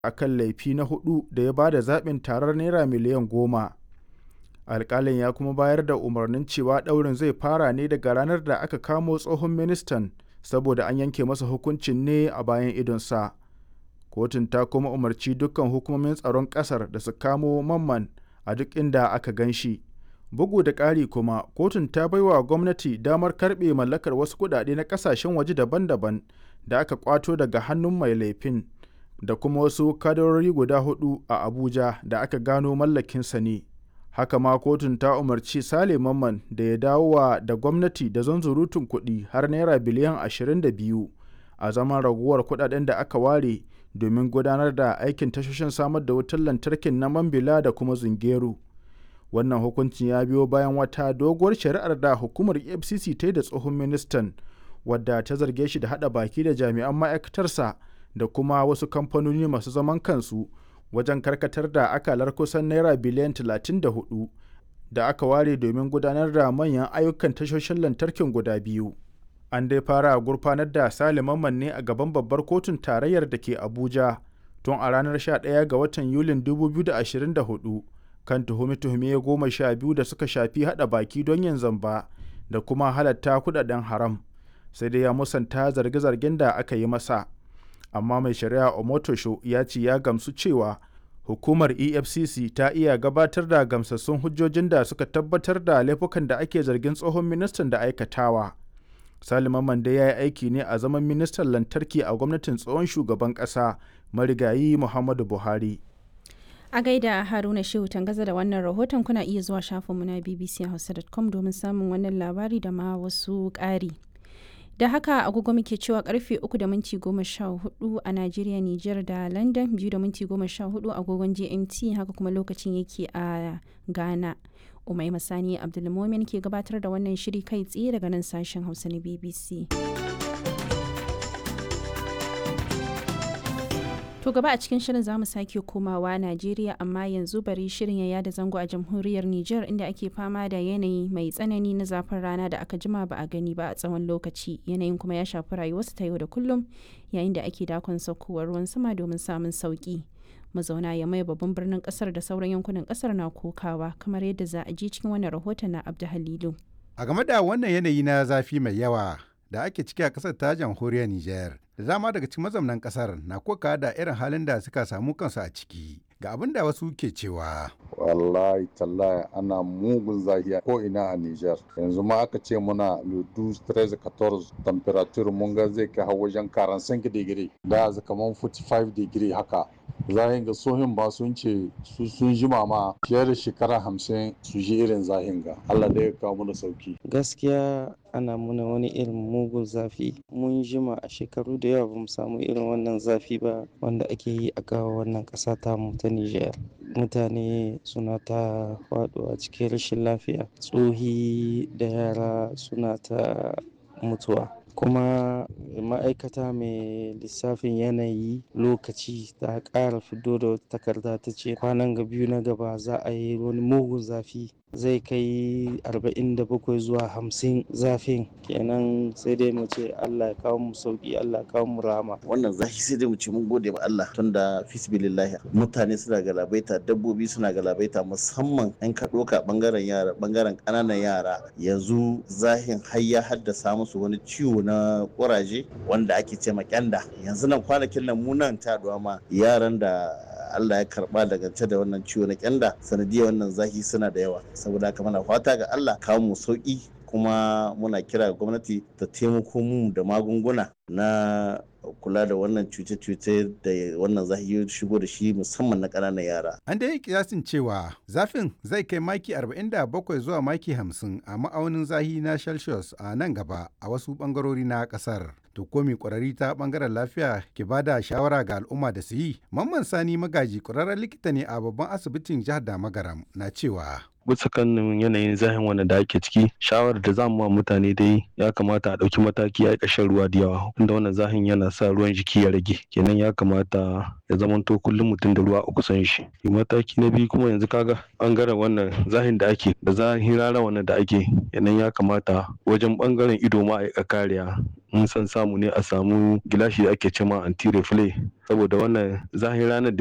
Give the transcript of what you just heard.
a kan laifi na hudu da ya ba da zaɓin tarar naira miliyan goma alƙalin ya kuma bayar da umarnin cewa ɗaurin zai fara ne daga ranar da aka kamo tsohon ministan saboda an yanke masa hukuncin ne a bayan idonsa kotun ta kuma umarci dukkan hukumomin tsaron ƙasar da su kamo mamman a duk inda aka gan shi bugu da ƙari kuma kotun ta baiwa gwamnati damar karɓe mallakar wasu kuɗaɗe na ƙasashen waje daban-daban da aka kwato daga hannun mai laifin da kuma wasu kadarori guda hudu a abuja da aka gano mallakinsa ne haka ma kotun ta umarci sale mamman da ya dawowa da gwamnati da zanzurutun kuɗi har naira biliyan 22 a zaman raguwar kuɗaɗen da aka ware domin gudanar da aikin tashoshin samar da wutar lantarkin na mambila da kuma zungeru wannan hukuncin ya biyo bayan wata doguwar shari'ar da hukumar efcc ta yi da tsohon ministan wadda ta zarge shi da hada baki da jami'an ma'aikatarsa da kuma wasu kamfanoni masu zaman kansu wajen karkatar da akalar kusan naira biliyan 34 da aka ware domin gudanar da manyan ayyukan tashoshin lantarkin guda biyu an dai fara gurfanar da saliman ne a gaban babbar kotun tarayyar da ke abuja tun a ranar 11 ga watan yulin 2024 kan tuhume-tuhume goma sha biyu da suka shafi hada baki don yin zamba da kuma halatta kudaden haram sai dai ya musanta zarge-zargen da aka yi masa amma mai shari'a omotosho ya ce ya gamsu cewa hukumar efcc ta iya gabatar da gamsassun hujjojin da suka tabbatar da laifukan da ake zargin tsohon ministan da aikatawa salima mande ya yi aiki ne a zaman ministan lantarki a gwamnatin tsohon shugaban ƙasa marigayi muhammadu buhari a gaida haruna shehu tangaza da wannan rahoton kuna iya zuwa shafinmu na bbchausa.com domin samun wannan labari da ma wasu ƙari da haka agogo muke cewa karfe 3 da minti 14 a najeriya niger da london 2 da minti 14 agogon gmt haka kuma lokacin yake a ghana umai masani abdulmomin ke gabatar da wannan shiri kai tsaye daga nan sashen hausa na bbc To gaba a cikin shirin zamu sake komawa Najeriya amma yanzu bari shirin ya yada zango a jamhuriyar Nijar inda ake fama da yanayi mai tsanani na zafin rana da aka jima ba a gani ba a tsawon lokaci yanayin kuma ya shafi rayuwarsu ta yau da kullum yayin da ake dakon saukowar ruwan sama domin samun sauki. Mazauna ya mai babban birnin kasar da sauran yankunan kasar na kokawa kamar yadda za a ji cikin wannan rahoton na Abdu Halilu. A game da wannan yanayi na zafi mai yawa da ake ciki a kasar ta jamhuriyar Nijar. Da dama daga cikin mazaunan kasar na koka da irin halin da suka samu kansu a ciki. Ga abin da wasu ke cewa. Wallahi tallahi ana mugun zahiya ko ina a Nijar. Yanzu ma aka ce muna ludu 13 14 temperature mun ga zai kai wajen 45 digiri. Da kaman 45 digiri haka. zahin ga sohin ba sun ce su sun jima ma fiye da shekara hamsin su ji irin zahin ga Allah da ya kawo mana sauki gaskiya ana muna wani irin mugun zafi mun jima a shekaru da yawa bamu samu irin wannan zafi ba wanda ake yi a kawo wannan ƙasa ta mu ta Nijar mutane suna ta faɗuwa cikin rashin lafiya tsohi da yara suna ta mutuwa kuma ma'aikata mai lissafin yanayi lokaci ta ƙara fito da wata takarda ta ce kwanan ga biyu na gaba za a yi wani mugun zafi zai kai 47 zuwa 50 zafin kenan sai dai mu ce Allah ya kawo mu sauki Allah ya kawo mu rama wannan zafi sai dai mu ce mun gode ma Allah tunda fisbilillahi mutane suna galabaita dabbobi suna galabaita musamman an ka doka bangaren yara bangaren kananan yara yanzu zahin har ya haddasa musu wani ciwo na kuraje wanda ake ce ma kyanda yanzu nan kwanakin nan mu nan ta ma yaran da Allah ya karba daga da wannan ciwo na kyanda sanadiyar wannan zafi suna da yawa saboda haka muna fata ga Allah kawo mu sauki kuma muna kira ga gwamnati ta taimako mu da magunguna na kula da wannan cuce-cuce da wannan zahi shigo da shi musamman na ƙananan yara. An da yi kiyasin cewa zafin zai kai maki 47 zuwa maki 50 a ma'aunin zahi na Celsius a nan gaba a wasu ɓangarori na ƙasar. To komi ƙwararri ta ɓangaren lafiya ke ba da shawara ga al'umma da su yi. Mamman Sani Magaji ƙwararren likita ne a babban asibitin jihar da Magaram na cewa. bisa kan yanayin zahin wannan da ake ciki shawarar da zamu ma mutane dai ya kamata a ɗauki mataki a shan ruwa da yawa inda wannan zahin yana sa ruwan jiki ya rage kenan ya kamata ya zamanto kullum mutum da ruwa a kusan shi mataki na biyu kuma yanzu kaga bangaren wannan zahin da ake da zahin rana wannan da ake kenan ya kamata wajen bangaren ido ma a kariya in san samu ne a samu gilashi da ake cema anti reflect saboda wannan zahin ranar da